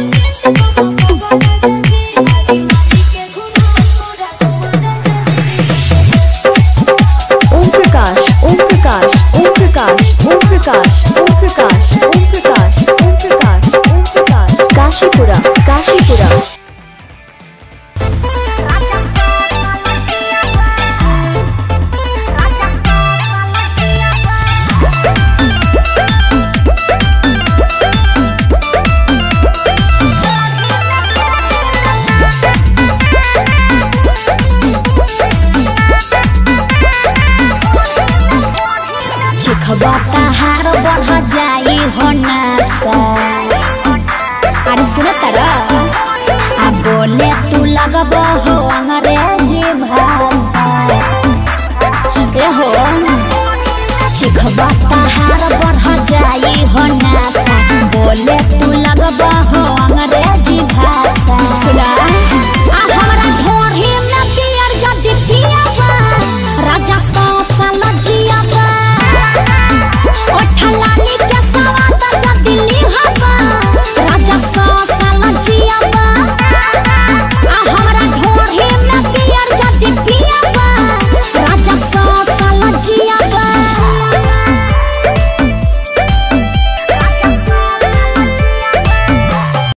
ओम प्रकाश ओम प्रकाश ओम प्रकाश ओम प्रकाश ओम प्रकाश ओम प्रकाश ओम प्रकाश ओम प्रकाश काशीपुरा काशीपुरा चिखबा तहार बढ़ जाई हो नासा अरे सुन तारा आ बोले तू लगब हो अंग्रेजी भाषा ए हो चिखबा तहार बढ़ जाई हो नासा बोले तू लगब हो